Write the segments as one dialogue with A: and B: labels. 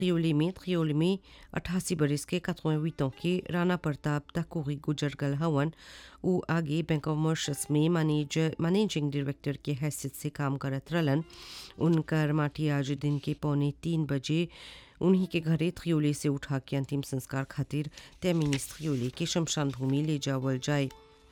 A: त्रियोली में त्रियोली में अट्ठासी बरस के 88 ans के राणा प्रताप तकोरी गुजर गल हवन उ आगे बैंक ऑफ मॉरिशस में मैनेजर मैनेजिंग डायरेक्टर के हैसियत से काम करत रहलन उनकर माटी आज दिन के पौने तीन बजे उन्हीं के घरे त्रियोली से उठा के अंतिम संस्कार खातिर तैमिनिस त्रियोली के शमशान भूमि ले जावल जाए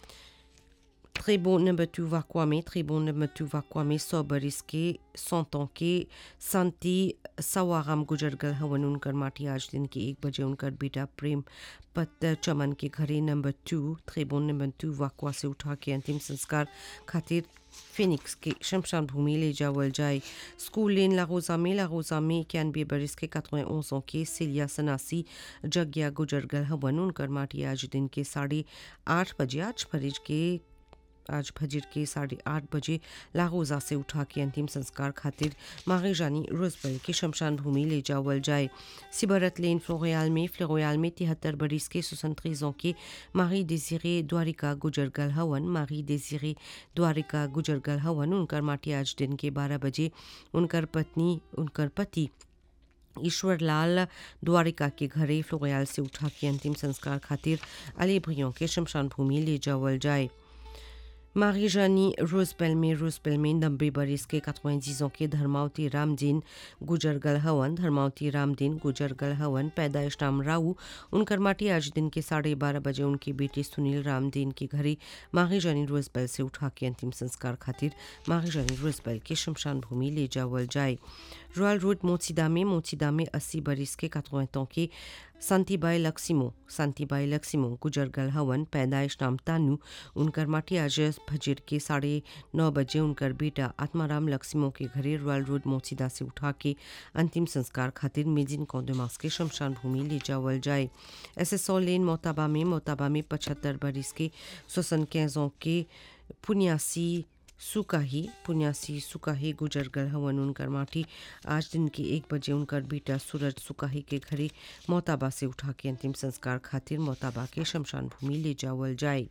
A: Tribun number 2 Vakwame, Tribun number 2 Vakwame, Sobaris के सौतों के संति सवाराम गुजरगल हवन उनकर माटी आज दिन के एक बजे उनकर बेटा प्रेम पत चमन के घरे नंबर टू ट्रिबुन नंबर टू वाकवा से उठा के अंतिम संस्कार खातिर फिनिक्स के शमशान भूमि ले जावल जाए स्कूल लेन लागोजा में लागोजा में इक्यानवे बरस के कतवें ओसों के सिलिया सनासी जग्या गुजरगल हवन उनकर माटी आज दिन के साढ़े आठ बजे आज फरिज के आज फजर के साढ़े आठ बजे लागोजा से उठा के अंतिम संस्कार खातिर मागे जानी रोजबल के शमशान भूमि ले जावल जाए सिबरत लेन फ्लोरियाल में फ्लोरियाल में तिहत्तर बरिस के सुसंत्रीजों के मारी डेजिरे द्वारिका गुजरगल हवन मारी डेजिरे द्वारिका गुजरगल हवन उनकर माटी आज दिन के बारह बजे उनकर पत्नी उनकर पति ईश्वर लाल द्वारिका के घरे फ्लोरियाल से उठा के अंतिम संस्कार खातिर अली भैयों के शमशान भूमि ले जावल जाए मारी जानी रोजबेल में रोजबेल में नब्बे बरिस के कतवें के धर्मावती रामदीन गुजरगल हवन धर्मावती रामदीन गुजरगल हवन पैदाइश नाम राऊ उनकर माटी आज दिन के साढ़े बारह बजे उनकी बेटी सुनील रामदीन के घरे माही जानी रोजबेल से उठा के अंतिम संस्कार खातिर माही जानी रोजबेल के शमशान भूमि ले जावल जाए रॉयल रोड मोचिदा में मोचिदा में अस्सी बरिस के कतवें के शांतिबाई लक्सिमो शांतिबाई लक्सिमो गुजरगल हवन पैदाइश नाम तानू उनकर माटी आज फजर के साढ़े नौ बजे उनकर बेटा आत्माराम लक्सिमो के घरे रॉयल रोड मोचिदा से उठा के अंतिम संस्कार खातिर मेजिन कौदमास के शमशान भूमि ले जावल जाए एस एस लेन मोताबा में मोताबा में पचहत्तर बरिस के सोसन कैजों के पुनियासी सुकाही पुण्यासी सुकाही गुजरगल हवन उनकर माटी आज दिन के एक बजे उनकर बेटा सूरज सुकाही के घरे मोताबा से उठा के अंतिम संस्कार खातिर मोताबा के शमशान भूमि ले जावल जाए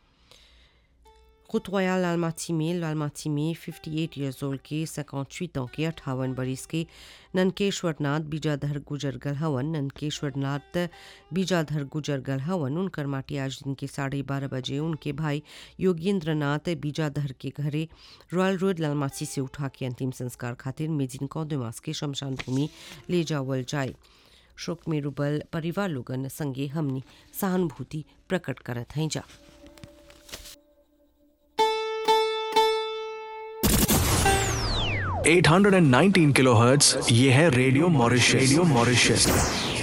A: खुतवाया लालमाची में लालमाची में 58 ईयर्स ओल्ड के 58 ans के अठावन बरिस के ननकेश्वर नाथ बीजाधर गुजरगल हवन ननकेश्वर नाथ बीजाधर गुजरगल हवन उनकर माटी आज दिन के साढ़े बारह बजे उनके भाई योगेंद्र नाथ बीजाधर के घरे रॉयल रोड लालमाची से उठा के अंतिम संस्कार खातिर मेजिन कौदमास के शमशान भूमि ले जावल जाए शोक में रुबल परिवार लोगन संगे हमनी सहानुभूति प्रकट करत हैं जा
B: 819 किलोहर्ट्ज ये है रेडियो मॉरिशस रेडियो मॉरिशस